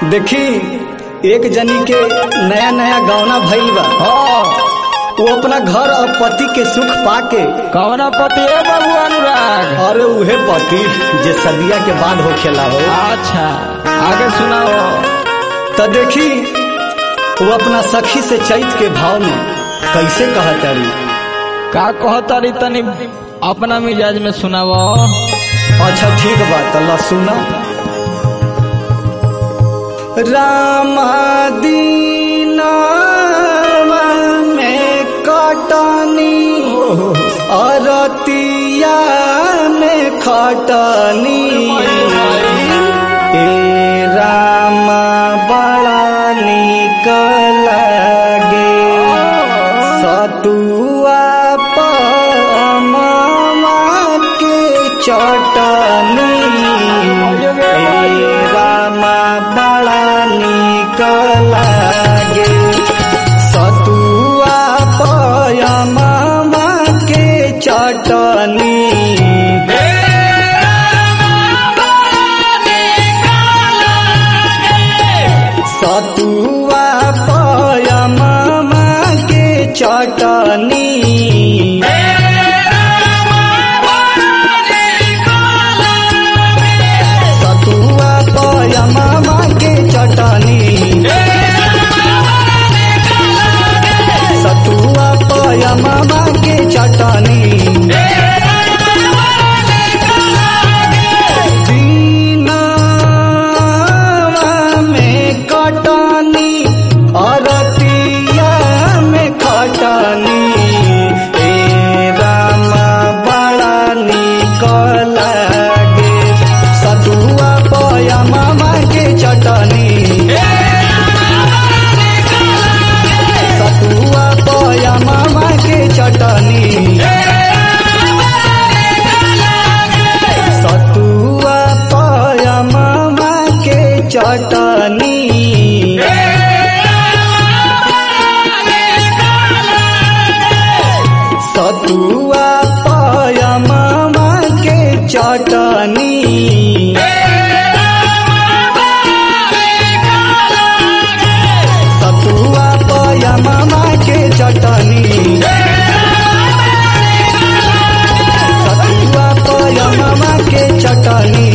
देखी एक जनी के नया नया गौना भइल बा हाँ वो अपना घर और पति के सुख पाके कौना पति है बाबू अनुराग और उहे पति जे सदिया के बाद होखेला हो अच्छा आगे सुनाओ तो देखी वो अपना सखी से चैत के भाव में कैसे कहतारी का कहतारी तनी अपना मिजाज में सुनाओ अच्छा ठीक बा तो ला सुना रामादीना में कटनी अरतिया में खटनी ए रामा बड़ा निक लागे सतुआ पमा के चटनी ए रामा बड़ा निक लागे सतुआ पमा के चटनी सतुआ पयमा के चटनी सतुआ पयमा के चटनी सतुआ पयमा के चटनी दीनावा में कटनी अरतिया में खटनी ए रामा बड़ा निक लागे सतुआ पयमा के चटनी सतुआ पयमा के चटनी सतुआ पयमा के चटनी सतुआ पयमा के चटनी सतुआ पयमा के चटनी सतुआ पयमा के चटनी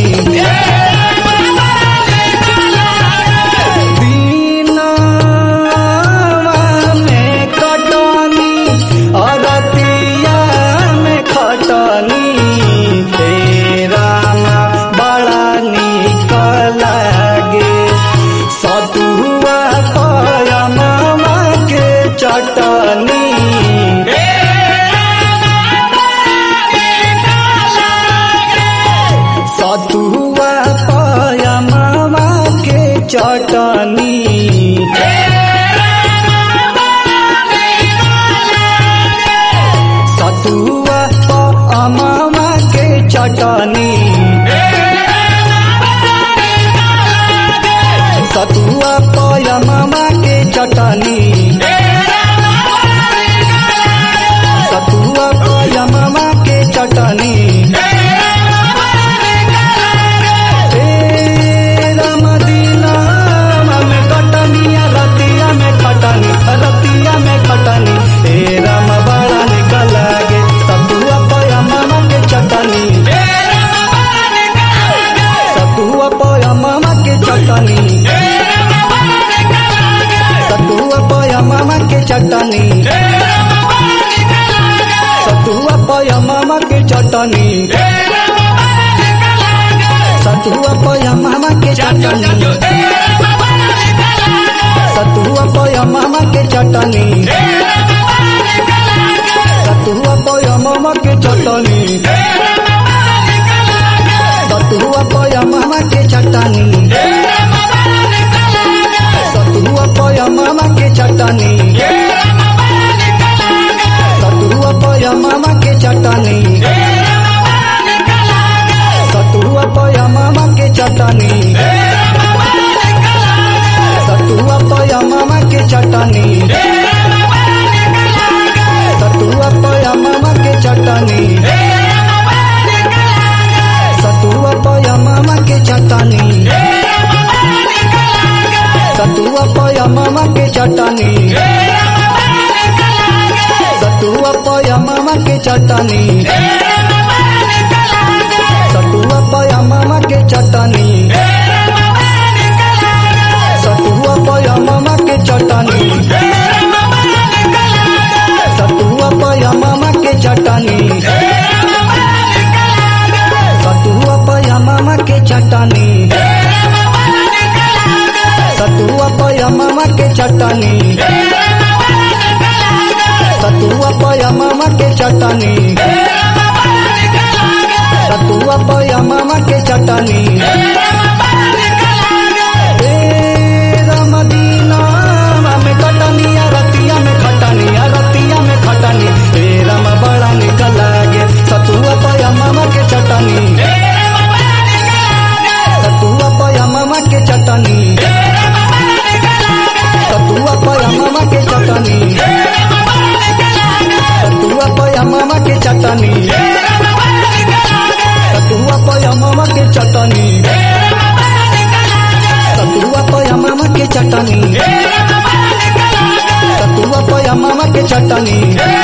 दीनावा में कटनी अरतिया में खटनी हे रामा बड़ा निक लागे सतुआ पयमा के चटनी सतुआ पयमा के चटनी सतुआ पयमा के चटनी सतुआ पयमा के चटनी सतुआ पयमा के चटनी ए रामदीना में कटनिया रतिया में खटनी रतिया में खटनी ए राम बड़ा निकल लागे सतुआ पयमा के चटनी सतुआ पयमा के चटनी सतुआ पयमा के चटनी सतुआ पयमा के चटनी सतुआ पयमा के चटनी सतुआ पयमा के चटनी सतुआ पयमा के चटनी सतुआ पयमा के चटनी सतुआ पयमा के चटनी सतुआ पयमा के चटनी सतुआ पयमा के चटनी सतुआ पयमा के चटनी सतुआ पयमा के चटनी सतुआ पयमा के चटनी चटनी सतुआ पया मामा के चटनी सतुआ पया मामा के चटनी सतुआ पया मामा के चटनी सतुआ पया मामा के चटनी सतुआ पया मामा के चटनी सतुआ पया मामा के चटनी सतुआ पया मामा के चटनी ए रमदीना में कटनिया रतिया में खटनिया रतिया में खटनी ए रम बड़ा निकल लागे सतुआ पया मामा के चटनी सतुआ पया मामा के चटनी सतुआ पया मामा के चटनी सतुआ पया मामा के चटनी सतुआ पया मामा के चटनी सतुआ पया मामा के चटनी सतुआ पया मामा के चटनी